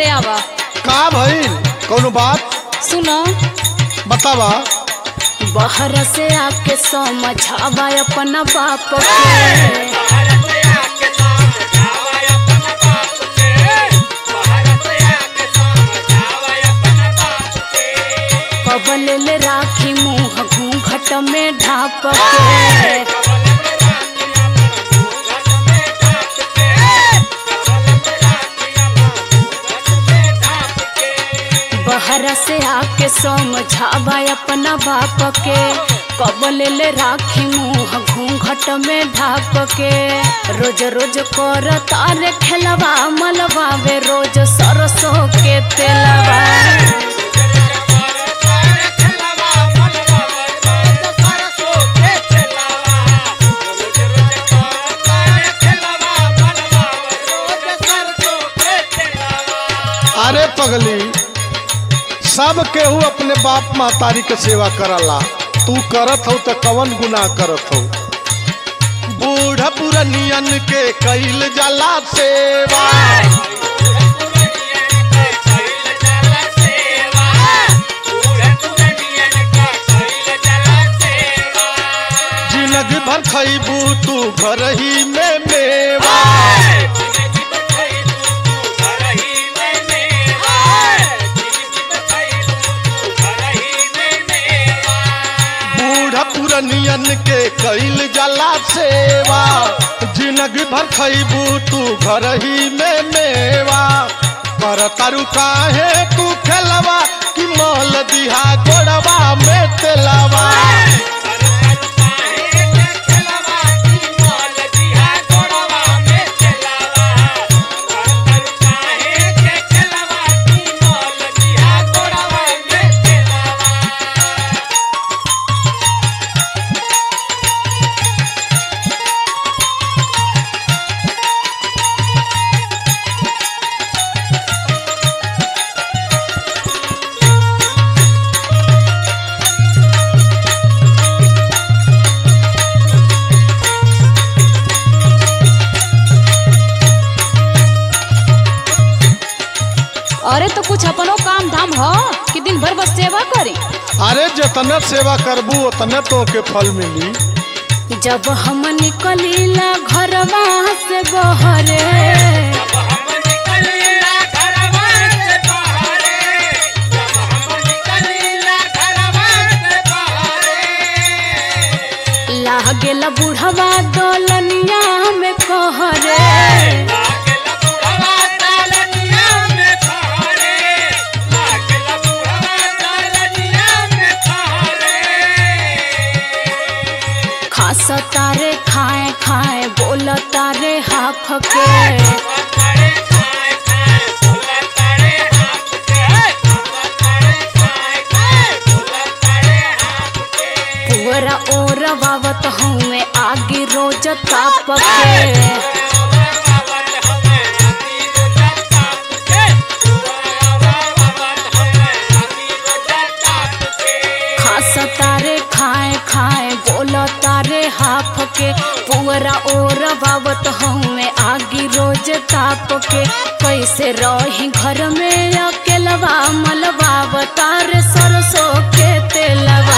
घरे आवा का भइल कौनो बात सुनो बतावा बाहर से आके समझावा अपना बाप के कबल ले राखी मुंह घूंघट में ढाप के बाहर से आके समझावा अपना बाप के कबल ले राखी मुंह घूंघट में ढाप के रोज रोज कर तारे खेलवा मलवा वे रोज सरसों के तेलवा अरे पगली सब केहू अपने बाप महतारी के सेवा करला तू करत हो तो कवन गुनाह करत हो बूढ़ पुरनियन के कईल जाला सेवा जिंदगी भर खैबू तू घर ही में मेवा बूढ़ पुरनियन के कईल जाला सेवा जिंदगी भर खैबू तू घर ही में मेवा कर तारू काहे तू खेलवा कि मोल दिहा गोड़वा में तेलवा अरे तो कुछ अपनो काम धाम हो कि दिन भर बस सेवा करी अरे जितने सेवा करबू उतने तो के फल मिली जब हम निकलीला घरवा से बहरे लागेला बुढ़वा दौलनिया में कहरे खास तारे खाए खाए बोल तारे हाफ के पूरा ओर बावत हूँ मैं आगे रोज ताप के खास तारे खाए खाए बोल तारे हाफ के पूरा ओर बावत हूँ मैं आगे रोज ताप के कैसे रही घर में अकेलवा मलबा तारे सरसों के तेलवा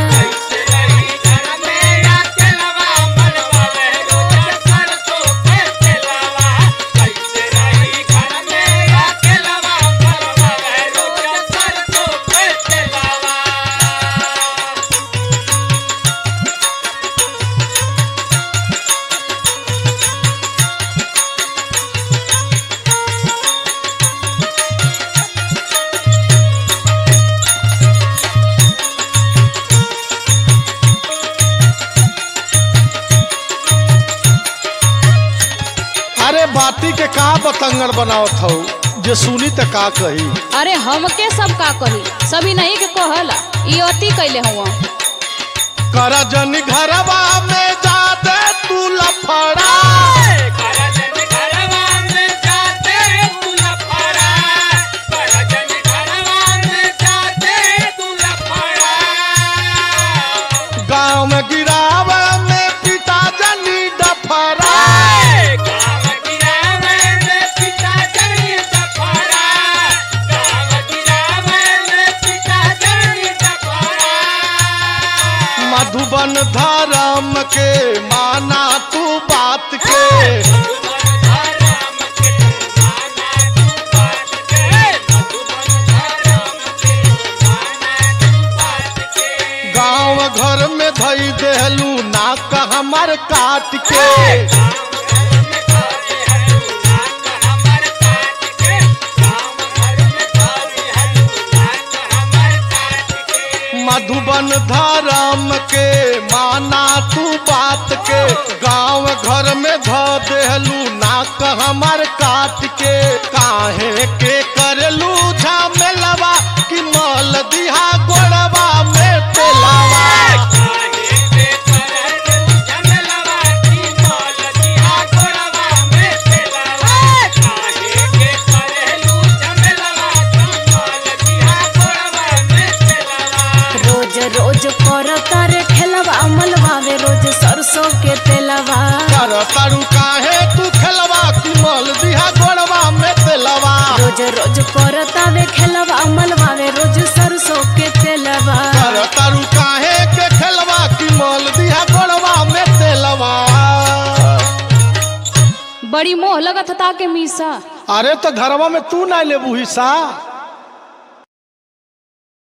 अरे बाती के का बतंगड़ बनावत हो जे सुनी त का कही अरे हमके सब का कही सभी नहीं के कहला ई अति कैले हुआ कर जन घरवा में जा दे तू लफड़ा गाँव में गिरावा में पिता जनी डफरा मधुबन धर्म के माना तू बात के गांव घर में धई देहलू नाक हमर काट के मधुबन धर्म के माना तू बात के गांव घर में ध देहलू नाक हमर काट के काहे के करलू झमेलवा कि मल दिहा गोड़वा में तेलावा रोज रोज कर तारे खेलवा मलवावे रोज सरसों के तेलवा कर तारू काहे तू खेलवा कि मल दिहा गोड़वा में तेलवा रोज रोज कर तावे खेलवा मलवावे रोज सरसों के तेलवा कर तारू काहे के खेलवा कि मल दिहा गोड़वा में तेलवा बड़ी मोह लगत था के मीसा अरे तो घरवा में तू ना लेबू हिस्सा